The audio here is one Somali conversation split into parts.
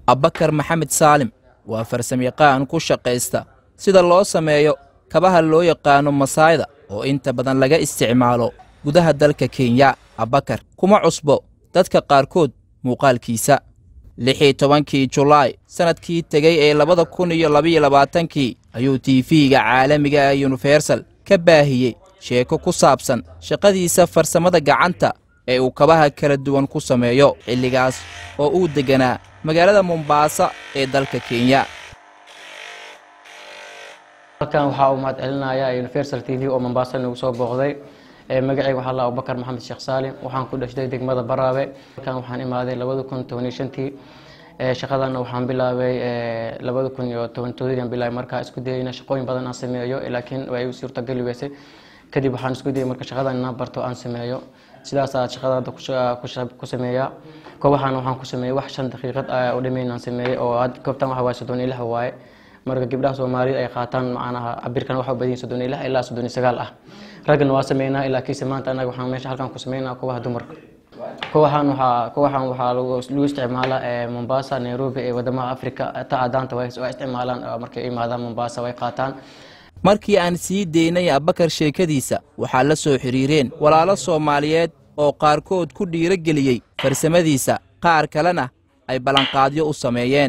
abbakar maxamed saalim waa farsamayaqaan ku shaqaysta sida loo sameeyo kabaha loo yaqaano masaayda oo inta badan laga isticmaalo gudaha dalka kenya abbakar kuma cusbo dadka qaarkood muuqaalkiisa lixii tobankii julaay sannadkii tegey ee labada kun iyo labaiyo labaatankii ayuu tiifiga caalamiga ee yunifersal ka baahiyey sheeko ku saabsan shaqadiisa farsamada gacanta ee uu kabaha kala duwan ku sameeyo xilligaas oo uu degganaa magaalada mombaasa ee dalka kenya halkan waxaa uu mahad celinayaa universal t v oo mombasa nagu soo booqday magacayga waxaa la abubakar maxamed sheekh saalim waxaan ku dhashtay degmada baraabe halkan waxaan imaaday labada kun toban iyo shantii shaqadana waxaan bilaabay labada kun iyo toban toodadian bilaabay markaa isku dayayna shaqooyin badan aan sameeyo laakiin way u suurtageli weysay kadib waxaan isku dayay marka shaqadan inaan barto aan sameeyo sidaasaa shaqada hadda ku sameeyaa koobahan waxaan ku sameeyey wax shan daqiiqad oo dhameyn aan sameeyey oo goobtan waxa waaye soddon iyo lix waaye marka gabdhaha soomaalida ay qaataan macnaha cabirkan waxa u badan soddon iyo lix ilaa soddon iyo sagaal ah raggana waa sameynaa ilaa kiise maanta annaga waxaan meesha halkan ku sameynaa kuwaha dumarka kuwahan waxaa kuwahan waxaa lagu isticmaalaa mombasa nairobi ee wadamaha africa ta adaanta waa isticmaalaan markay imaadaan mombasa way qaataan markii aan sii daynay abbakar sheekadiisa waxaa la soo xidhiireen walaalo soomaaliyeed oo qaarkood ku dhiirageliyey farsamadiisa qaar kalena ay ballanqaadyo u sameeyeen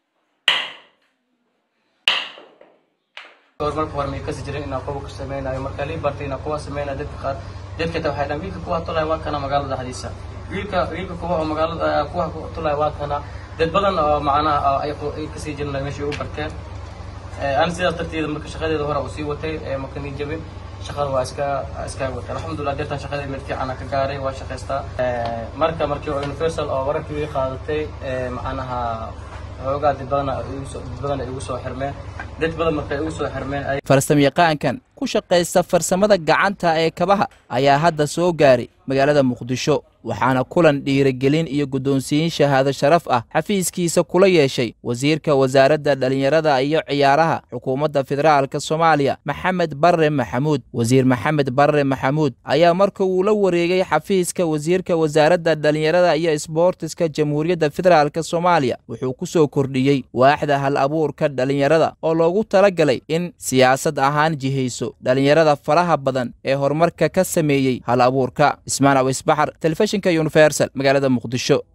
marka hore may kasi jirin inaan kuwa ku sameynayo marka lii bartay inaan kuwa sameynayo dadka qaar dadka ta waxay dhan wiilka kuwa tulaya waa kana magaalada dhexdiisa wiilka wiilka kuwa oo magaalada kuwa tulaya waa kana dad badan oo macnaha ay kasii jirin meesha u barteen ani sidaas darteeda marka shaqadeeda hore uu sii watay marka nii jabin shaqada waa iska iska watay alxamdulilah deertan shaqadeeda mid fiican ka gaaray waa shaqaystaa marka markii oo universal oo wararkii ii qaadatay macnaha xoogaa dad badan dad badan ay igu soo xirmeen dad badan markay igu soo xirmeen farsamayaqaankan ku shaqaysta farsamada gacanta ee kabaha ayaa hadda soo gaaray magaalada muqdisho waxaana kulan dhiirigelin iyo guddoonsiyin shahaado sharaf ah xafiiskiisa kula yeeshay wasiirka wasaaradda dhallinyarada iyo ciyaaraha xukuumadda federaalka soomaaliya maxamed barre maxamuud wasiir maxamed barre maxamuud ayaa marka uu la wareegay xafiiska wasiirka wasaaradda dhallinyarada iyo isboortiska jamhuuriyadda federaalk soomaaliya wuxuu ku soo kordhiyey waaxda hal abuurka dhallinyarada oo loogu talagalay in siyaasad ahaan jihayso dhallinyarada faraha badan ee horumarka ka sameeyey hal abuurka ismaan awisbaxar telefishinka universal magaalada muqdisho